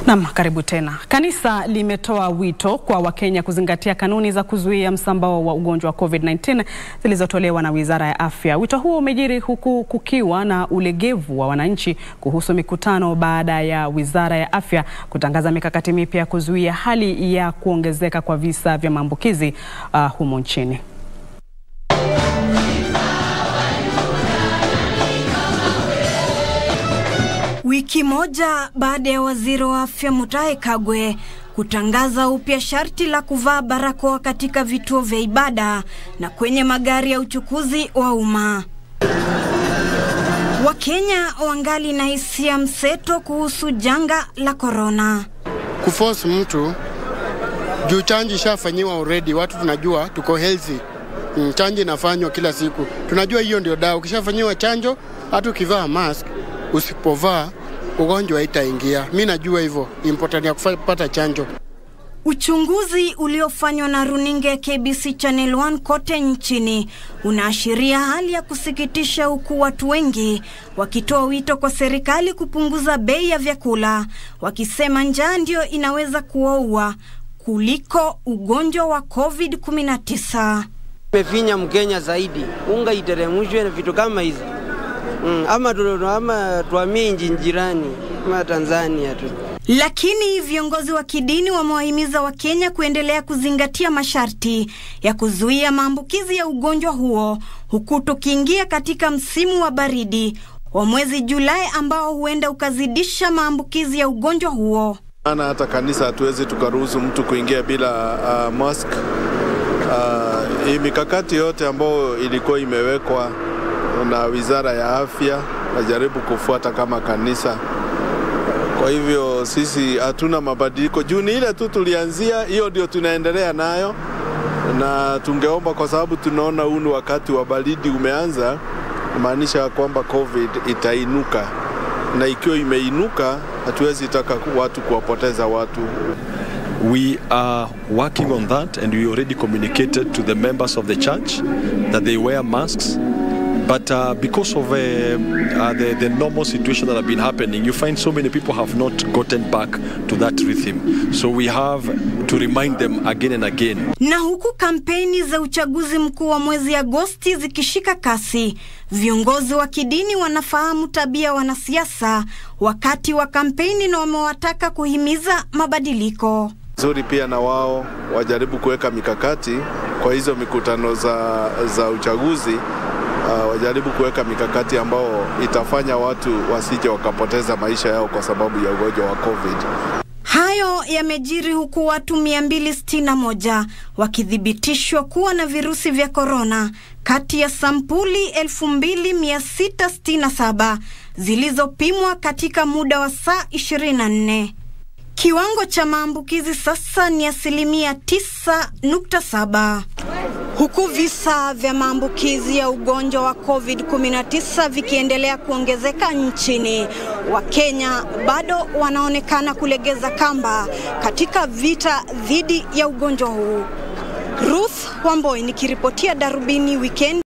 Naam, karibu tena. Kanisa limetoa wito kwa Wakenya kuzingatia kanuni za kuzuia msambao wa ugonjwa wa COVID-19 zilizotolewa na Wizara ya Afya. Wito huo umejiri huku kukiwa na ulegevu wa wananchi kuhusu mikutano baada ya Wizara ya Afya kutangaza mikakati mipya ya kuzuia hali ya kuongezeka kwa visa vya maambukizi uh, humo nchini. Wiki moja baada ya waziri wa afya Mutahi Kagwe kutangaza upya sharti la kuvaa barakoa katika vituo vya ibada na kwenye magari ya uchukuzi wa umma, Wakenya wangali na hisia mseto kuhusu janga la korona. Kuforce mtu juu chanjo ishafanyiwa already, watu tunajua tuko healthy. Mm, chanjo inafanywa kila siku, tunajua hiyo ndio dawa. Ukishafanyiwa chanjo, hata ukivaa mask usipovaa ugonjwa haitaingia. Mi najua hivyo important ya kupata chanjo. Uchunguzi uliofanywa na runinga ya KBC Channel 1 kote nchini unaashiria hali ya kusikitisha, huku watu wengi wakitoa wito kwa serikali kupunguza bei ya vyakula, wakisema njaa ndio inaweza kuwaua kuliko ugonjwa wa COVID-19. Mefinya Mkenya zaidi, unga iteremshwe na vitu kama hizi mm, ama, tu, ama tuamie nchi jirani kama Tanzania tu. Lakini viongozi wa kidini wamewahimiza Wakenya kuendelea kuzingatia masharti ya kuzuia maambukizi ya ugonjwa huo, huku tukiingia katika msimu wa baridi wa mwezi Julai ambao huenda ukazidisha maambukizi ya ugonjwa huo. Ana hata kanisa hatuwezi tukaruhusu mtu kuingia bila uh, mask. Uh, hii mikakati yote ambayo ilikuwa imewekwa na Wizara ya Afya najaribu kufuata kama kanisa. Kwa hivyo sisi hatuna mabadiliko juu ni ile tu tulianzia, hiyo ndio tunaendelea nayo, na tungeomba kwa sababu tunaona huu ni wakati wa baridi umeanza, maanisha kwamba COVID itainuka, na ikiwa imeinuka, hatuwezi taka watu kuwapoteza watu. We are working on that and we already communicated to the members of the church that they wear masks but uh, because of uh, uh, the, the normal situation that have been happening, you find so many people have not gotten back to that rhythm. So we have to remind them again and again. Na huku kampeni za uchaguzi mkuu wa mwezi Agosti zikishika kasi, viongozi wa kidini wanafahamu tabia wanasiasa wakati wa kampeni na wamewataka kuhimiza mabadiliko. Nzuri pia na wao wajaribu kuweka mikakati kwa hizo mikutano za, za uchaguzi uh, wajaribu kuweka mikakati ambao itafanya watu wasije wakapoteza maisha yao kwa sababu ya ugonjwa wa COVID. Hayo yamejiri huku watu 261 wakithibitishwa kuwa na virusi vya korona kati ya sampuli 2667 zilizopimwa katika muda wa saa 24. Kiwango cha maambukizi sasa ni asilimia 9.7 huku visa vya maambukizi ya ugonjwa wa COVID-19 vikiendelea kuongezeka nchini, Wakenya bado wanaonekana kulegeza kamba katika vita dhidi ya ugonjwa huu. Ruth Wamboi nikiripotia Darubini Weekend.